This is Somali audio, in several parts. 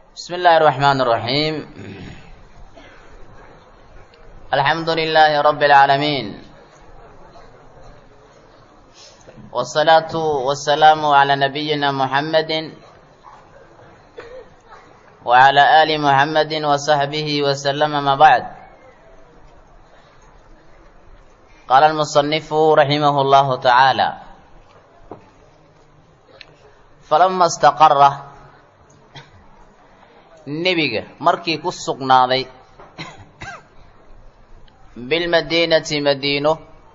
بسم الله الرحمن الرحيم الحمد لله رب العالمين والصلاة والسلام على نبينا محمد وعلى آل محمد وصحبه وسلم ما بعد قال المصنف رحمه الله تعالى فلما استقر nebiga markii ku sugnaaday bilmadiinati madiino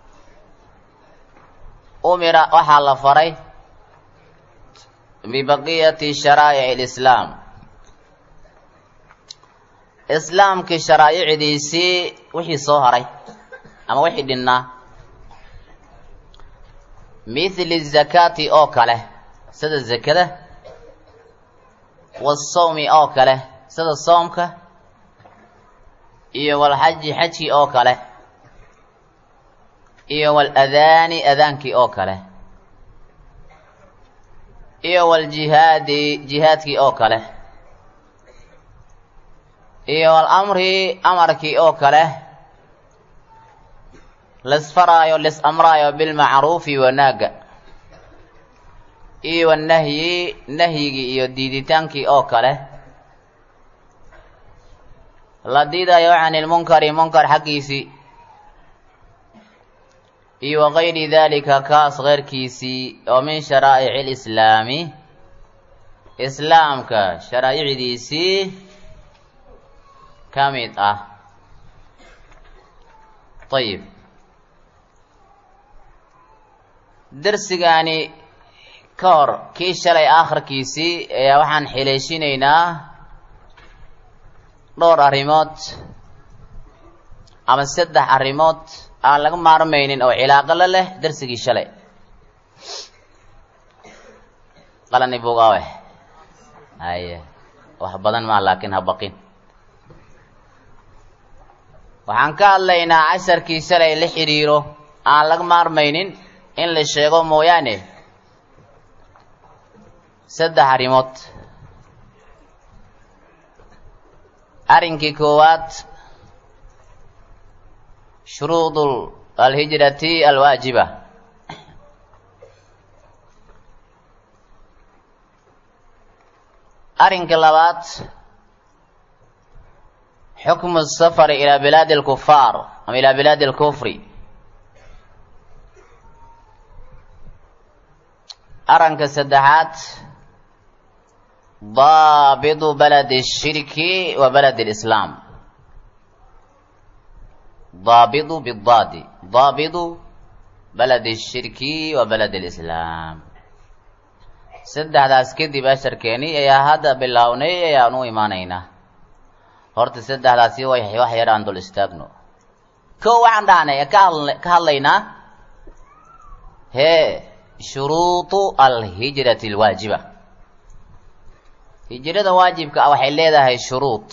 umira waxaa la faray bibaqiyati sharaa'ic alislaam islaamkii sharaa'icdiisii wixii soo haray ama wixii dhinnaa mithli zakaati oo kale sida zakada wasawmi oo kale sida soomka iyo walxaji xajkii oo kale iyo waladaani adaankii oo kale iyo waljihaadi jihaadkii oo kale iyo walamri amarkii oo kale lisfaraayo lis amraayo bilmacruufi wanaaga iyo wanahyi nahyigii iyo diiditaankii oo kale la diidayo can ilmunkari munkar xaggiisii iyo wagayri dalika kaas keyrkiisii oo min sharaa'ici lislaami islaamka sharaa'icdiisii ka mid ah ayib darsigaani ka hor kii shalay aakhirkiisii ayaa waxaan xileeshinaynaa dhowr arrimood ama saddex arrimood aan laga maarmaynin oo cilaaqo la leh darsigii shalay qalani buugaawe haye wax badan maa laakiin ha baqin waxaan ka hadlaynaa casharkii shalay la xidhiiro aan laga maarmaynin in la sheego mooyaane saddex arrimood arrinkii koowaad shuruud alhijrati alwaajiba arrinka labaad xukmu safari ilaa bilaadi alkufaar ama ilaa bilaadi alkufri arranka saddexaad daabidu baladi shirki wa baladi lislaam daabidu bidaadi daabidu baladi shirki wa baladi lislaam saddexdaas kadib asharkeeni ayaa hadda bilownay ayaan u imaanaynaa horta saddexdaasi way wax yar aan dul istaagno ko waxaan dhahnay ka hadlaynaa hee shuruudu alhijrati alwaajiba hijrada waajibka ah waxay leedahay shuruud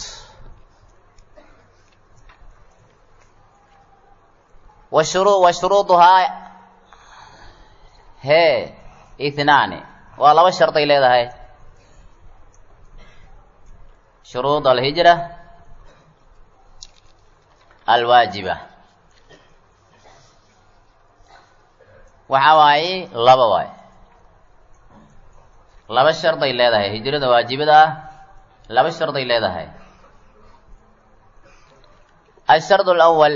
wa shuru wa shuruuduhaa hee ithnaani waa laba sharday leedahay shuruud alhijra alwaajiba waxa waaye laba waay laba sharday leedahay hijrada waajibada ah laba sharday leedahay ashard alawal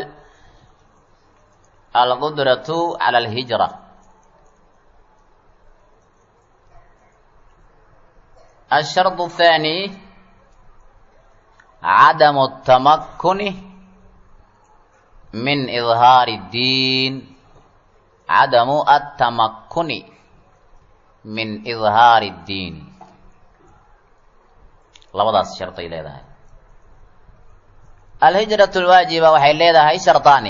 alqudratu cala alhijra الشرط الثاني عدم التمكن من إظهار الدين عدم التمكن من إظهار الدين labadaas sharday leedahay alhijratu lwaajiba waxay leedahay shardaani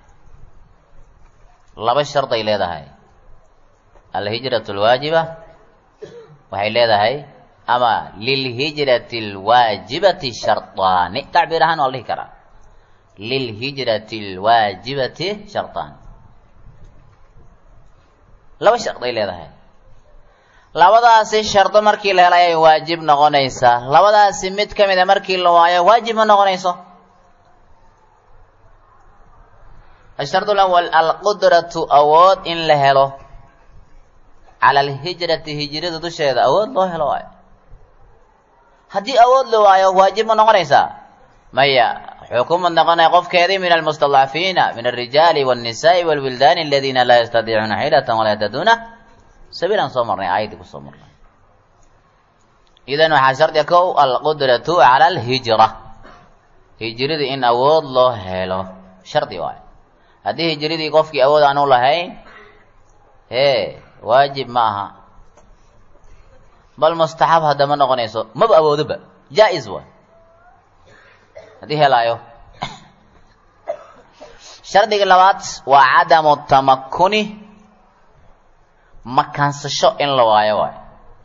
laba sharday leedahay alhijratu lwaajiba waxay leedahay ama lilhijrati lwaajibati shardaani tacbiir ahaan waa la dhihi karaa lilhijrati lwaajibati shardaani laba sharday leedahay labadaasi shardo markii la helo ayay waajib noqonaysaa labadaasi mid ka mida markii la waayo waajib ma noqonayso ashardu lawal alqudratu awood in la helo cala alhijrati hijrada dusheeda awood loo helo waayo haddii awood la waayo waajib ma noqonaysaa maya xukumad noqonaya qofkeedii min almustadcafiina min alrijaali wاnnisaai wاlwildaani aladiina laa yastadiicuuna xilatan walaa yahtaduuna sabiilaan soo marnay aayaddii kusoo marnay idan waxaa shardiga kow alqudratu cala alhijra hijradii in awood loo helo shardi waayo haddii hijradii qofkii awood aanu lahayn hee waajib ma aha bal mustaxab haddama noqonayso maba awoodoba jaa-is waay haddii helaayo shardiga labaad waa cadamu tamakuni makaansasho in la waayo waayo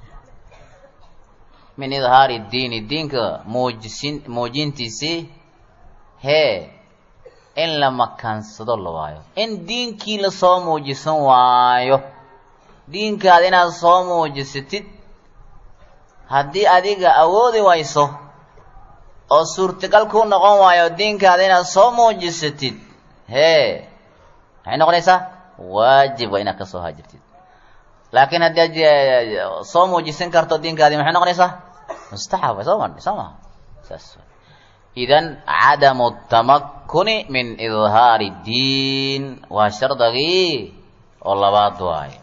min idhaari diini diinka muujisin muujintiisii hee in la makaansado la waayo in diinkii lasoo muujisan waayo diinkaada inaad soo muujisatid haddii adiga awoodi wayso oo suurtagal kuu noqon waayo diinkaada inaad soo muujisatid hee maxay noqonaysaa waajib waa inaad ka soo haajirtid laakiin haddii ad soo muujisan karto diinkaadii maxay noqonaysaa mustaxab way soo marnay soo maha saas idan cadamu tamakuni min idhaari diin waa shardagii oo labaad waayo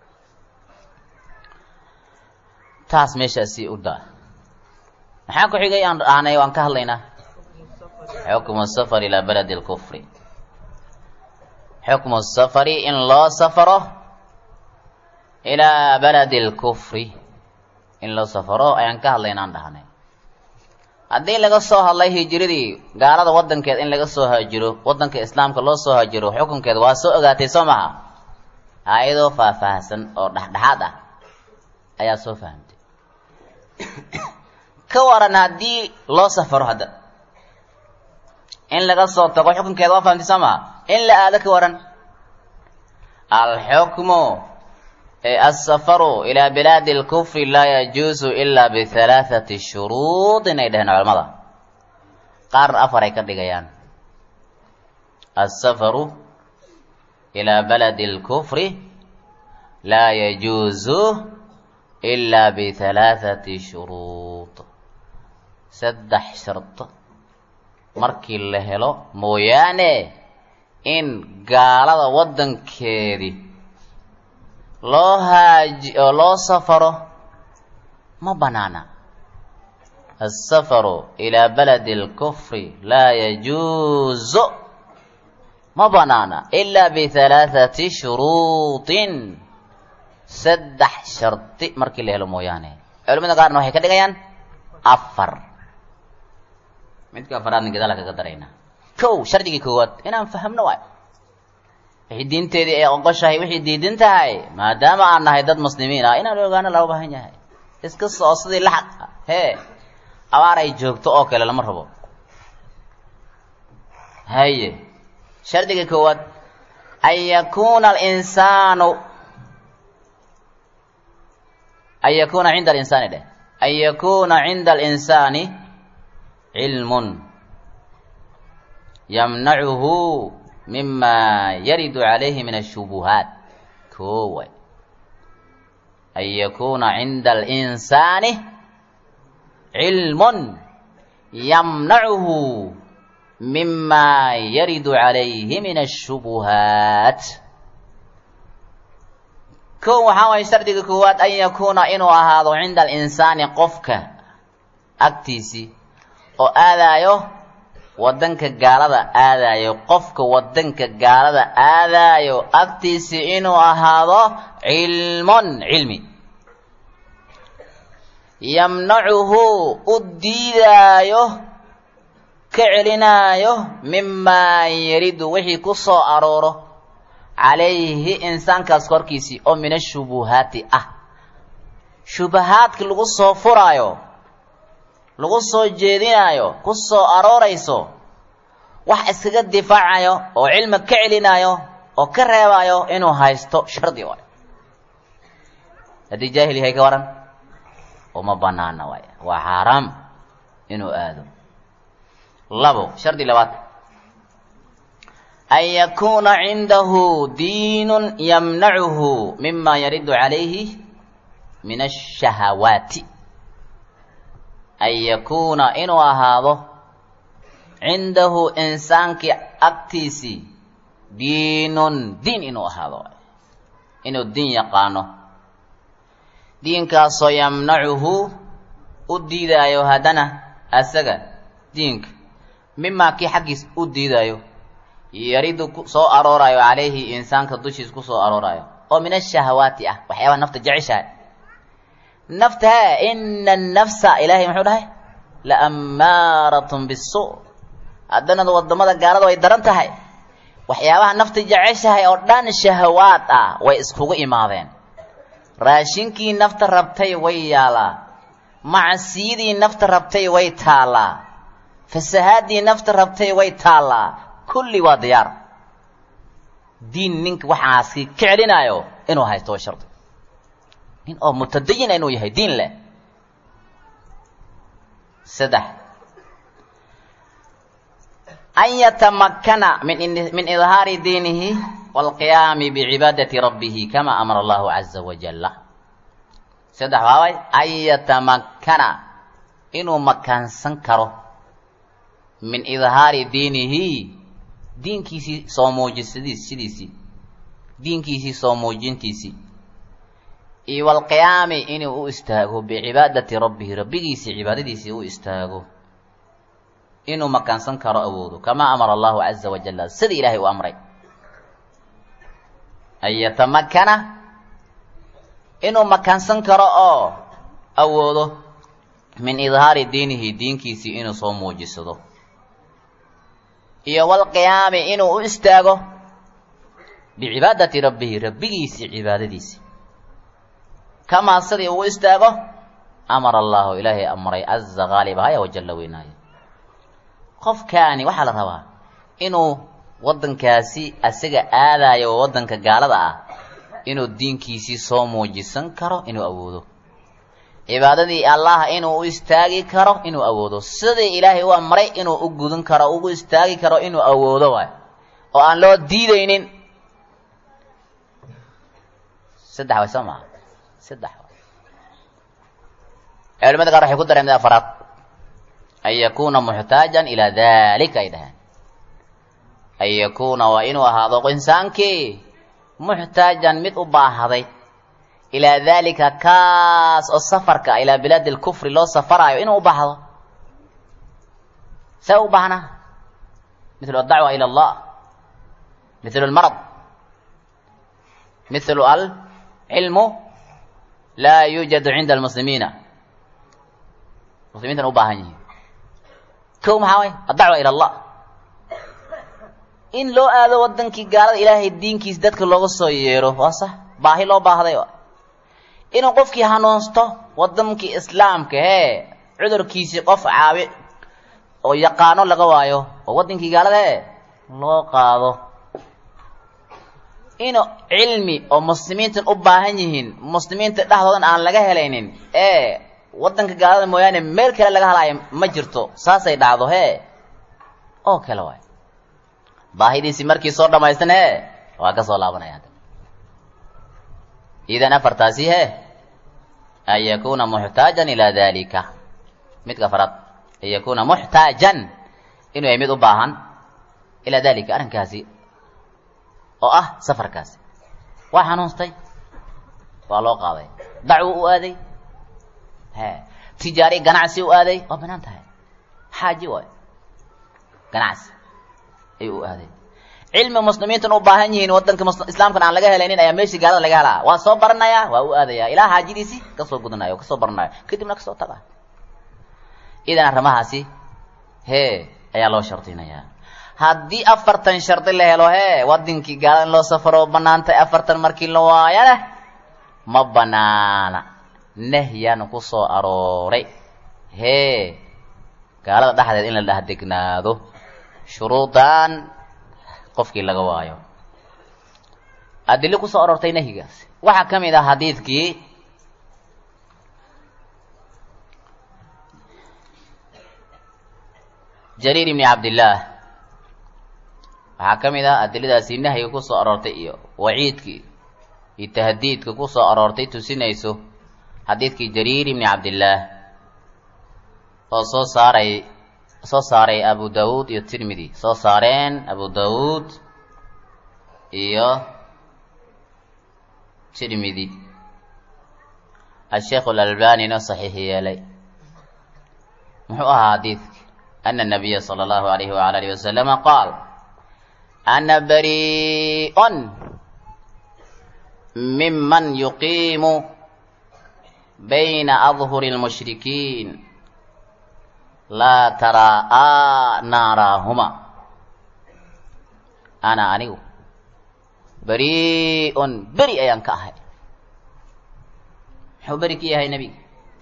taas meeshaasi u daa maxaa ku xigay aan aanay waan ka hadlaynaa xukmu safar ilaa baladi اlkufri xukmu safari in loo safaro ilaa baladi اlkufri in loo safaro ayaan ka hadlayna aan dhahnay haddii laga soo hadlay hijiradii gaalada wadankeed in laga soo haajiro wadanka islaamka loo soo haajiro xukunkeeda waa soo ogaatay soo maha aayadoo faahfaahsan oo dhexdhexaad ah ayaa soo fahamtay ka waran haddii loo safaro hadda in laga soo tago xukunkeeda waa fahamtay soo maha in la aado ka waran alxukmu asafaru ilaa bilaadi اlkufri laa yajuusu ila bihalaaثati shuruud inay dheheen culamada qaar afar ay ka dhigayaan asafaru ilaa baladi اlkufri laa yajuusu ila bihalaaثati shuruud saddex shardo markii la helo mooyaane in gaalada waddankeedii loo haaji oo loo safaro ma banaana asafaru ilaa baladi اlkufri laa yajuuzu ma banaana ilaa bihalaaثati shuruuطin saddex shardi markii la helo mooyaane culamada qaarna waxay ka dhigayaan afar midka afaraadna gadaala kaga daraynaa kow shardigii koowaad inaan fahamno waay wixii diinteedii ay oqoshahay wixii diidin tahay maadaama aan nahay dad muslimiin ah inaan ogaano loo baahan yahay iska soo sidii laxaq ah hee abaar ay joogto oo kale lama rabo haye shardiga koowaad an yakuuna alinsaanu an yakuuna cinda alinsaani dheh an yakuuna cinda alinsaani cilmun yamnacuhu mima yaridu calayhi min ashubuhaat kooway an yakuuna cinda alinsaani cilmun yamnacuhu mima yaridu calayhi min ashubuhaat kow waxaa waaya shardiga koowaad an yakuuna inuu ahaado cinda alinsaani qofka agtiisii oo aadaayo waddanka gaalada aadaayo qofka waddanka gaalada aadaayo agtiisii inuu ahaado cilmun cilmi yamnacuhu u diidaayo ka celinaayo mimaa yaridu wixii ku soo arooro calayhi insaankaas korkiisii oo min ashubuhaati ah shubahaadka lagu soo furaayo lagu soo jeedinaayo ku soo aroorayso wax iskaga difaacayo oo cilmi ka celinaayo oo ka reebaayo inuu haysto shardi waay haddii jaahil yahay ka waran uma banaana waay waa xaaraam inuu aado labo shardi labaad an yakuuna cindahu diinun yamnacuhu mima yaridu calayhi min ashahawaati an yakuuna inuu ahaado cindahu insaankii agtiisii diinun diin inuu ahaado inuu diin yaqaano diinkaasoo yamnacuhu u diidaayo haddana asaga diinka mimaa kii xaggiis u diidaayo yaridu ku soo arooraayo calayhi insaanka dushiis ku soo arooraayo oo min ashahawaati ah waxyaabaha nafta jeceshahay nafta he ina annafsa ilaahay muxuu dhahay la ammaaratun bisu haddana waddamada gaalada way daran tahay waxyaabaha nafta jeceshahay oo dhan shahawaad ah way iskugu imaadeen raashinkii nafta rabtay way yaalaa macsiyadii nafta rabtay way taallaa fasahaadii nafta rabtay way taallaa kulli waa diyaar diin ninka waxaasi ka celinaayo inuu haysto waa shardi nin oo mutadayina inuu yahay diin leh saddex an yatamakana min min idhaari diinihi waalqiyaami bicibaadati rabbihi kama amara allahu caza wajalla saddex waaway an yatamakana inuu makaansan karo min idhaari diinihi diinkiisii soo muujisadiis sidiisii diinkiisii soo muujintiisii iyo walqiyaami inuu u istaago bicibaadati rabbihi rabbigiisii cibaadadiisii u istaago inuu makaansan karo awoodo kamaa amara allahu caza wajalla sida ilaahay u amray an yatamakana inuu makaansan karo oo awoodo min idhaari diinihi diinkiisii inuu soo muujisado iyo walqiyaami inuu u istaago bicibaadati rabbihi rabbigiisii cibaadadiisii kamaa sidii uu istaago amara allahu ilaahay amray caza qaalibahaya wajalla weynaayo qofkaani waxaa la rabaa inuu waddankaasi asaga aadayo oo waddanka gaalada ah inuu diinkiisii soo muujisan karo inuu awoodo cibaadadii allah inuu u istaagi karo inuu awoodo sidii ilaahay u amray inuu u gudan karo ugu istaagi karo inuu awoodo waay oo aan loo diidaynin saddex way soo maa saddex waay culimada qaar waxay ku dareen mid afaraad an yakuuna muxtaajan ilaa dalika ay dhaheen an yakuuna waa inuu ahaado insaankii muxtaajan mid u baahday ilaa dalika kaas oo safarka ilaa bilaadi lkufri loo safaraayo inuu u baahdo see u baahnaa mithlu adacwa ila allah mithlu lmarad mithlu alcilmu laa yuujadu cinda almuslimiina muslimiintan u baahan yihiin kow maxaa way addacwa ila allah in loo aado wadankii gaalada ilaahay diinkiis dadka looga soo yeero waa sax baahi loo baahday inuu qofkii hanuunsto wadankii islaamka hee cudurkiisii qof caabi oo yaqaano laga waayo oo wadankii gaalada hee loo qaado inuu cilmi oo muslimiintan u baahan yihiin muslimiinta dhexdoodan aan laga helaynin ee wadanka gaalada mooyaane meel kale laga halaayo ma jirto saasay dhacdo hee oo kale waay baahidiisii markii soo dhamaystan hee waa ka soo laabanaya idan afartaasi hee an yakuuna muxtaajan ilaa dalika midka afaraad an yakuuna muxtaajan inuu yahay mid u baahan ilaa dalika arrinkaasi oo ah safarkaasi waa xanuunstay waa loo qaaday dacwo u aaday he tijaari ganacsi u aaday waa banaan tahay xaaji waay ganacsi ayuu u aaday cilmi muslimiintan u baahan yihiin wadanka islaamkan aan laga helaynin ayaa meeshii gaalada laga helaa waa soo baranaya waa u aadaya ilaa xaajidiisii kasoo gudanayo kasoo baranayo kadibna kasoo taga idan arrimahaasi hee ayaa loo shardinayaa haddii afartan shardi la helo hee wadankii gaalada in loo safaro banaantay afartan markii la waayana ma banaana nahyaan ku soo arooray hee gaalada dhexdeed in la dhex degnaado shuruudan qofkii laga waayo adilo kusoo aroortay nahyigaasi waxaa ka mid ah xadiidkii jariir ibni cabdillaah waxaa ka mid ah adiladaasi nahyiga ku soo aroortay iyo waciidkii iyo tahdiidka ku soo aroortay tusinayso xadiidkii jariir ibni cabdillaah oo soo saaray soo saaray abu dawuud iyo tirmidi soo saareen abu dawuud iyo tirmidi asheekh alalbanina saxiix yeelay muxuu ahaa xadiidka ana nabiya sala allahu alayhi wala alihi wasalama qaal ana bari'un miman yuqiimu bayna adhuri lmushrikiin laa taraa naaraahuma ana anigu bari'un beri ayaan ka ahay muxuu beri ka yahay nebiga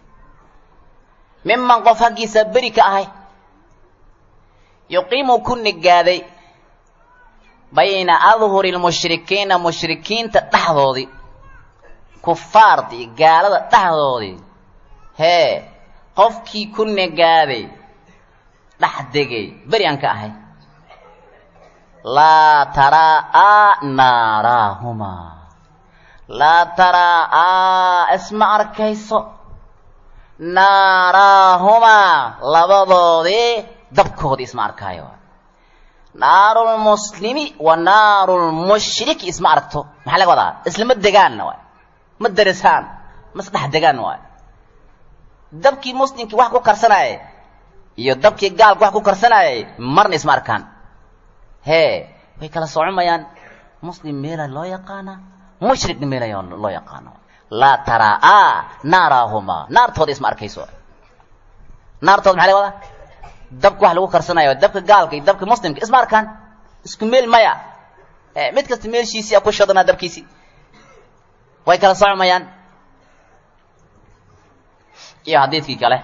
miman qof haggiisa beri ka ahay yuqiimu ku nigaaday bayna adhuri lmushrikiina mushrikiinta dhexdoodii kufaartii gaalada dhexdoodii hee qofkii ku nigaaday dhex degay beri aan ka ahay laa taraa naaraahumaa laa taraa isma arkayso naaraahumaa labadoodii dabkoodii isma arkaayo naarulmuslimi wa naarulmushriki isma aragto maxaa laga wadaa islama degaanna waay ma derisaan ma isdhex degaan waay dabkii muslimkii wax ku karsanaayay iyo dabkii gaalka wax ku karsanaayay marna isma arkaan hee way kala socomayaan muslim meela loo yaqaana mushrikna meela loo yaqaano laa taraa naaraahumaa naartooda isma arkayso naartooda maxaa laga wadaa dabka wax lagu karsanayo dabka gaalka iyo dabka muslimka isma arkaan isku meel maya mid kasta meelshiisii a ku shodanaa dabkiisii way kala socmayaan iyo xadiidkii kale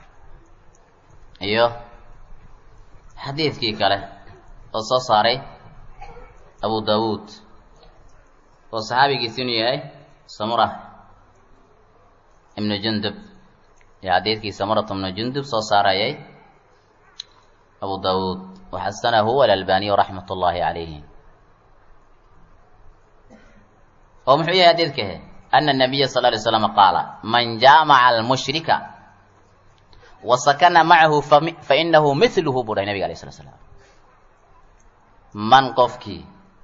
iyo xadiidkii kale oo soo saaray abu dawuud oo saxaabigiisi inuu yahay samura ibnu jundub iyo xadiidkii samurat ibnu jundub soo saarayay abu dawuud waxasanahu alalbaniyu raxmat ullaahi calayhi oo muxuu yahay xadiidkahe ana nabiya sal lay slam qaala man jaamaca almushrika wa sakana macahu fainahu miluhu buu dhahay nabiga alayh slat slam man qofkii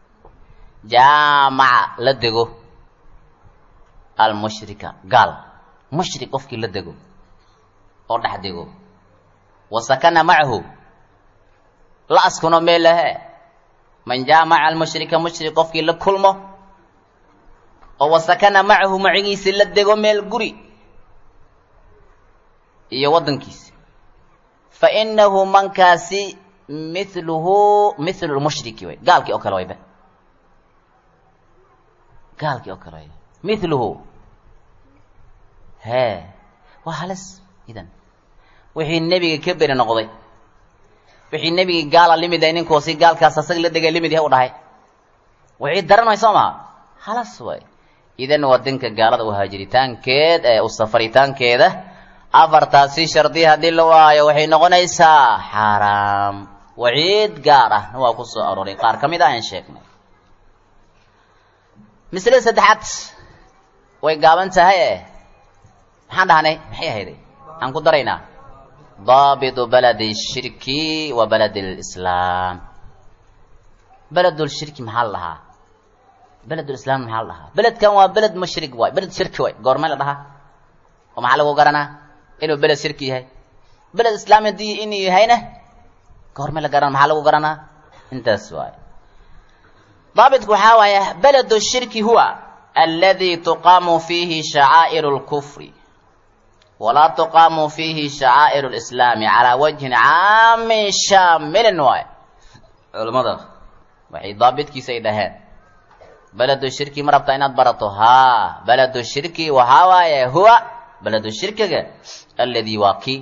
jaamaca la dego almushrika gaal mushrik qofkii la dego oo dhex dego wa sakana macahu la askuno meel lahe man jaamaca almushrika mushrik qofkii la kulmo oo wasakana macahu macigiisi la dego meel guri iyo waddankiisi fa inahu mankaasi miluhu milu lmushriki way gaalkii oo kale wayba gaalkii oo kale way miluhu hee waa halis idan wixii nebiga ka beri noqday wixii nebigii gaala limid ay ninkoosi gaalkaas asaga la degay limid yahay u dhahay wixii daranay soo maha halas way idan waddanka gaalada u haajiritaankeed ee u safaritaankeeda afartaasi shardi haddii la waayo waxay noqonaysaa xaaraam waciid gaar ahna waa ku soo arooray qaar ka mid a aan sheegnay maslada saddexaad way gaaban tahay e maxaan dhahnay maxay ahayday aan ku daraynaa daabitu baladi shirki wa baladi lislaam beledulshirki maxaa la dhahaa beledulislaam maxaa la dhahaa beledkan waa beled mushrik waay beled shirki waay goormay la dhahaa oo maxaa lagu garanaa inuu beled shirki yahay beled islaam haddii inuu yahayna goormay la garana maxaa lagu garanaa intaas waay daabitku waxaa waaya beledu shirki huwa aladi tuqaamu fiihi shacaa'iru lkufri walaa tuqaamu fiihi shacaa'iru lislaami calaa wajhin caamin shaamilin waay culimmada waxay daabitkiisa ay dhaheen beledu shirki ma rabtaa inaad barato haa beledu shirki waxaa waaye huwa beledu shirkiga alladii waa kii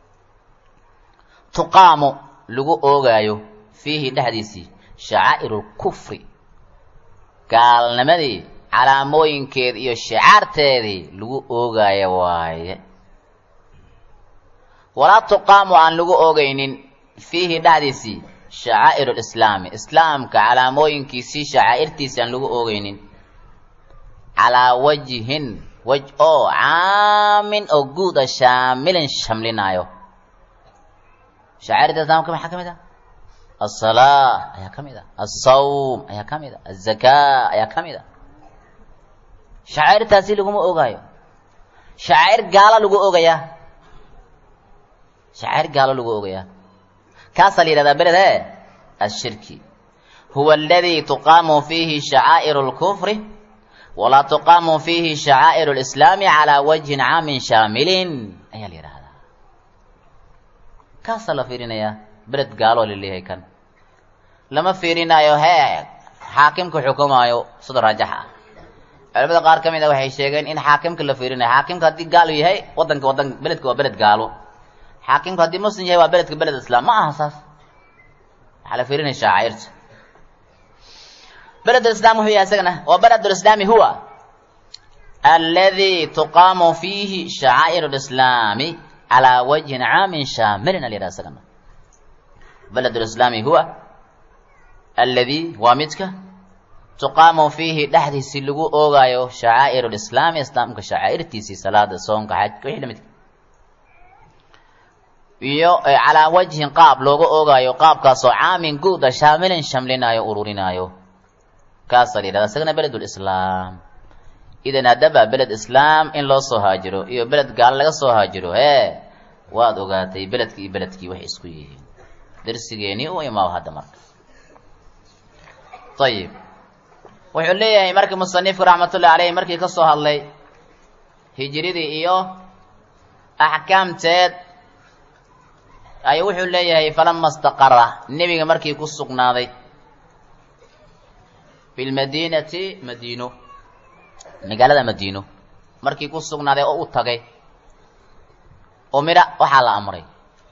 tuqaamu lagu oogaayo fiihi dhexdiisii shacaa'iru lkufri gaalnimadii calaamooyinkeed iyo shicaarteedii lagu oogaayo waaye walaa tuqaamu aan lagu oogaynin fiihi dhexdiisii shacaa'ir lislaami islaamka calaamooyinkiisii shacaa'irtiisi aan lagu oogeynin calaa wajhin wej oo caamin oo guud a shaamilin shamlinaayo shacairta islaamka maxaa ka mid ah asalaa ayaa ka mid ah alsawm ayaa ka mid ah azakaa ayaa ka mid ah shacairtaasi laguma ogaayo shacair gaalo lagu ogayaa shacair gaalo lagu ogayaa kaasaa la yidhahdaa beled e ashirki huwa aladii tuqaamu fiihi shacaa'ir اlkufri walaa tuqaamu fiihi shacaa'ir اlislaami calaa wajhin caamin shaamilin ayaa la yidhahdaa kaasaa la fiirinayaa beled gaaloo laleeyahay kan lama fiirinaayo hee xaakimka xukumaayo sida raajaxa ah culamada qaar ka mid a waxay sheegeen in xaakimka la fiirinayo xaakimka haddii gaalo yahay wadanka wadan beledka waa beled gaalo xaakimka haddii muslim yahay waa beledka beled islaam ma aha saas waxaa la fiirinaya shaacairta beled lislaam wuxuu yahay isagana waa beled lislaami huwa aladi tuqaamu fiihi shacaa'ir lislaami calaa wajhin caamin shaamilin alyidhaha isagana beled lislaami huwa aladi waa midka tuqaamu fiihi dhexdiisii lagu oogaayo shacaa'ir lislaami islaamka shacaa'irtiisii salaada soonka xajka wixii lamidka iyo calaa wajhin qaab looga oogaayo qaabkaasoo caamin guuda shaamilin shamlinaayo ururinaayo kaasaa la yidhahda isagana beledulislaam idan haddaba beled islaam in loo soo haajiro iyo beled gaalo laga soo haajiro hee waad ogaatay beledkii iyo beledkii waxay isku yihiin darsigeenii u imaaw hadda marka ayib wuxuu leeyahay markii musanifku raxmatullahi caleyh markii ka soo hadlay hijiradii iyo axkaamteed ayuu wuxuu leeyahay falama istaqara nebiga markii ku sugnaaday fi lmadiinati madiino magaalada madiino markii ku sugnaaday oo u tagay umira waxaa la amray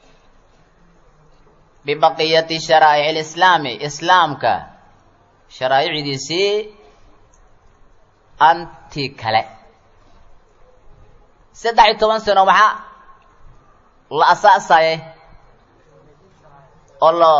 bibaqiyati sharaa'ic lislaami islaamka sharaa'icdiisii anti kale saddex iyo toban sano maxaa la asaasayay oo la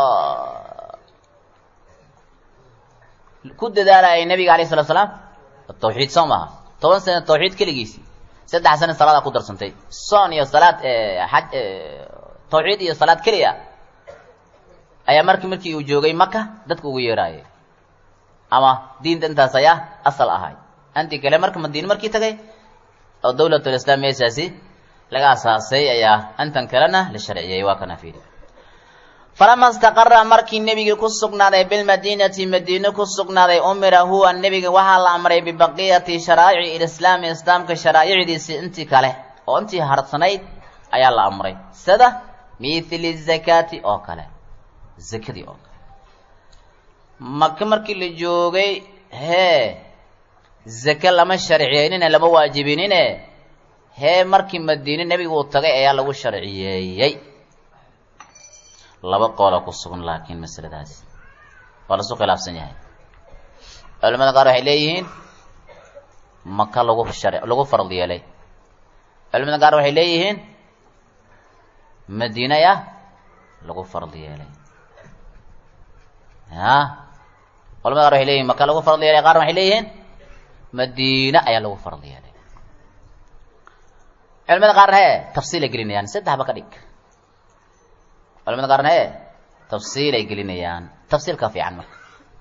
ku dadaalayay nabiga alayh salatu salaam tawxiid soo maaha toban sano tawxiid keligiisii saddex sano salaadaa ku darsantay soon iyo salaad xaj tawxiid iyo salaad keliya ayaa markii markii uu joogay maka dadka ugu yeeraayay ama diinta intaas ayaa asal ahay anti kale marka madiine markii tagay oo dawlatulislaam meeshaasi laga asaasay ayaa antan kalena la sharciyey waa kana fiiri falama istaqara markii nebigii ku sugnaaday bilmadiinati madiine ku sugnaaday umira huwa nebiga waxaa la amray bibaqiyati sharaa'ici ilislaami islaamka sharaa'icdiisii intii kale oo intii harsanayd ayaa la amray sida mithli zakaati oo kale zakadii oo kale maka markii la joogay hee zake lama sharciyeynine lama waajibinine hee markii madiine nebigu uu tagay ayaa lagu sharciyeeyey laba qoola ku sugan laakiin masaladaasi waa lasu khilaafsan yahay culamada qaar waxay leeyihiin maka lagu shar lagu farad yeelay culamada qaar waxay leeyihiin madiine ah lagu farad yeelay ya culamada qaar waxay leeyihin maka lagu farad yeelay qaarna waxay leeyihiin madiine ayaa lagu farad yeelay culamada qaarna hee tafsiilay gelinayaan saddex ba ka dhig culamada qaarna hee tafsiilay gelinayaan tafsiilka fiican marka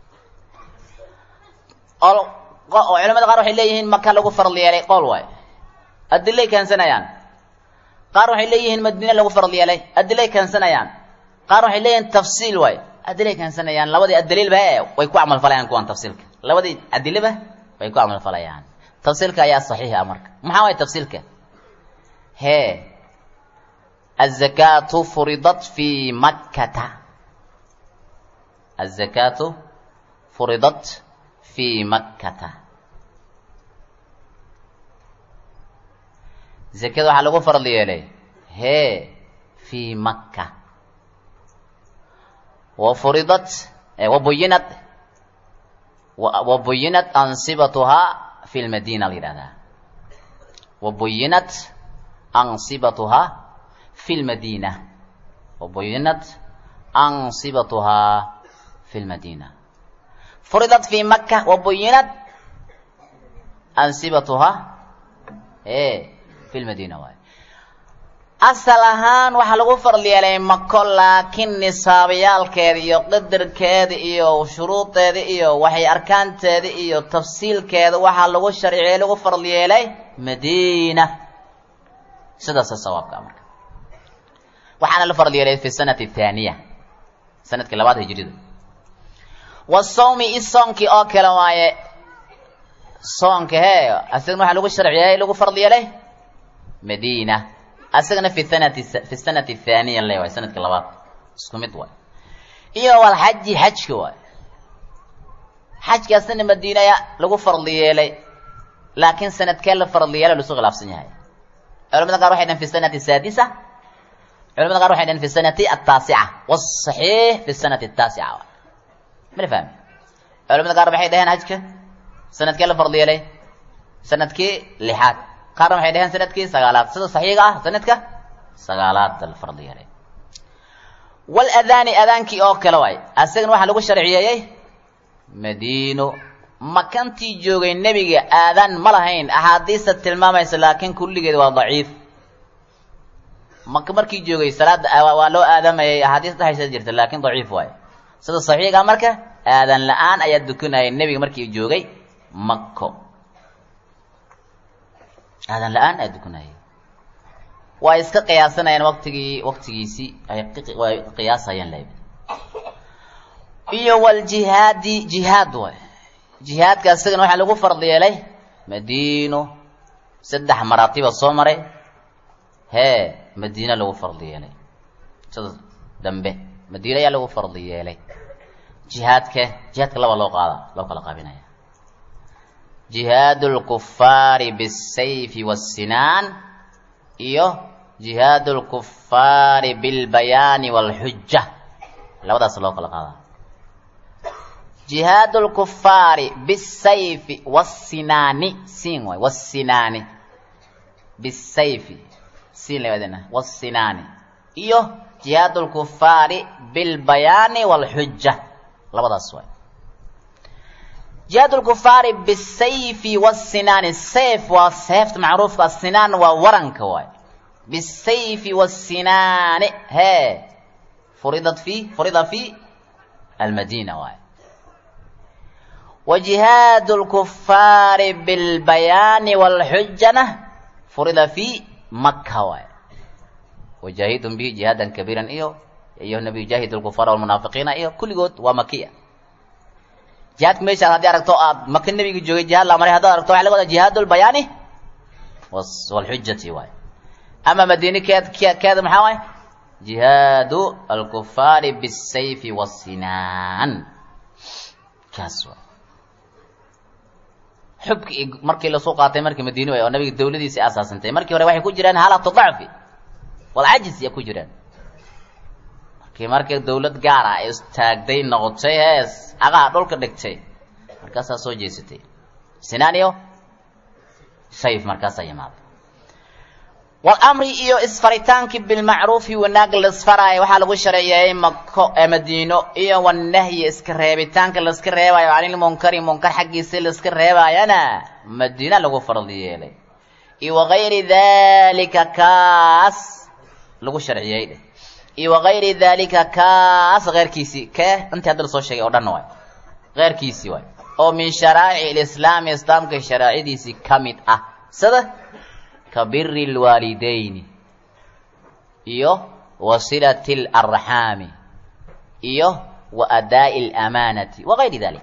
culamada qaar waxay leeyihiin maka lagu farad yeelay qool waay adilay keensanayaan qaar waxay leeyihiin madiine lagu farad yeelay adilay keensanayaan qaar waxay leeyihiin tafsiil waay adilay keensanayaan labadii adaliilba e way ku camal falayaan kuwan tafsiilka labadii adileba way ku camal falayaan tafsiilka ayaa saxiix ah marka maxaa waay tafsiilka hee الزكاة فرضت في مكة الزكاة فرضت في مكة زكاة waxaa lagu farad yeelay hee في مكة وفرضت وبينت وبينت أنصبتها في المدينة لهذا وبينت أنصبتها في المدينة وبينت ansibatuhaa fi lmadiina furidat fi maka wa buyinat ansibatuhaa e fi lmadiina waay asal ahaan waxaa lagu farli yeelay mako laakiin nisaabayaalkeeda iyo qadarkeeda iyo shuruudeeda iyo waxay arkaanteeda iyo tafsiilkeeda waxaa lagu sharciyey lagu farli yeelay madiina sidaasa sawaabka marka waxaana la farli yeelay fi sanati thaaniya sanadkii labaad hijrida wasawmi i soonkii oo kale waaye soonka hee asagana waxaa lagu sharciyey lagu farli yeelay madiina asagana fi sanati fi sanati thaaniya le waay sanadka labaad isku mid waay iyo walxaji xajka waay xajkaasna madiinaya lagu farli yeelay laakiin sanadkee la farli yeelay lasu khilaafsan yahay culamada qaar waxay dhaheen fi sanati saadisa culamada qaar waxay dhaheen fi sanati ataasica wasaxiix fi sanati ataasica waay mana fahmi culamada qaar waxay dhaheen xajka sanadkee la farli yeelay sanadkii lixaad qaarna waxay dhaheen sanadkii sagaalaad sida saxiiga ah sanadka sagaalaad la farli yeelay waladaani adaankii oo kale waay asagana waxaa lagu sharciyeeyey madiino makantii joogay nebiga aadaan ma lahayn axaadiista tilmaamaysa laakiin kulligeed waa daciif maka markii joogay salaada waa loo aadamayay axaadiis dhahaysa jirta laakiin daciif waayo sida saxiiga marka aadan la-aan ayaa dukanayay nebiga markii joogay mako aadan la-aan ayaa dukanayay waa iska qiyaasanayaan waktigii waktigiisii ay qiyaasayaan lab iyo waljihaadi jihaad waay jihaadka isagana waxaa lagu fardi yeelay madiino saddex maraatiba soo maray hee madiina lagu fardi yeelay sida dambe madiina ayaa lagu fardi yeelay jihaadka jihaadka laba loo qaada loo kala qaabinaya jihaad lkufaari bisayfi wasinaan iyo jihaad lkufaari bilbayaani walxuja labadaas loo kala qaada jihaad lkufaari bisayfi wasinaani siin waay wasinaani bisayfi siin lawadana wasinaani iyo jihaad lkufaari bilbayaani walxuja labadaas waay jihaad lkufaari bisayfi wasinaani sayf waa seefta macruufka sinaan waa waranka waay bisayfi wasinaani hee furidat fi furida fi almadina waay وجهاad الكفاar بالبياn والxujana furida في maka waay وجاهidm bه جiهاada كبيirا iyo iyo نبي جاهid الكفاar والمنaafiقiina iyo kulligood waa makiya jihaadka meeshaas haddii aragto aad maka nebiga joogay jihaad la maray haddaad aragto waxa laga wadaa جiهاad البayaani والxujati waay ama madini keed keeda maxaa waay جiهاad الكفاar بالسayf والsinaan kaas waay xubki markii lasoo qaatay markii madiine way oo nabiga dawladiisii asaasantay markii hore waxay ku jiraan halatu dacfi walcajis ya ku jiraan markii markii dawlad gaar ah ay istaagday noqotay hees cagaha dhulka dhigtay markaasaa soo jeesatay sinaaniyo sayf markaasaa yimaaday walamri iyo isfaritaankii bilmacruufi wanaag laisfaraayo waxaa lagu shareeyeeyey mako ee madiino iyo wanahyi iska reebitaanka laiska reebayo canilmunkari munkar xaggiisa laiska reebaayana madiina lagu fardi yeelay iyo wagayri dalika kaas lagu sharciyey dheh iyo wagayri dalika kaas keyrkiisii kee intii hadda lasoo sheegay oo dhan waay keyrkiisii waay oo min sharaa'ic lislaami islaamka sharaa'icidiisii ka mid ah sida ka biri lwaalidayni iyo wa silati اlarxaami iyo wa adaa'i اlamaanati wagayri dalik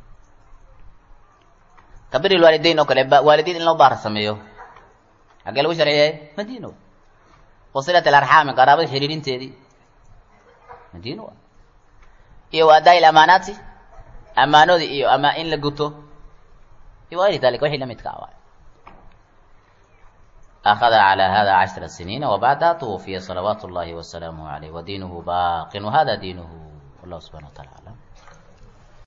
ka biri lwaalidayn oo kale waalidayn in loo baar sameeyo xaggee lagu sharciyey madiino wa silat alarxaami qaraabada xiriirinteedii madiino iyo wa adaa'i lamaanaati amaanoodii iyo ama in la guto iyo wagayri dalik wixii la midka ah أخذ على هذا عشر سنين وبعدها توفي صلوات الله وسلامه عليه ودينه باق وهذا دينه والله سبحانه وتعالى أعلم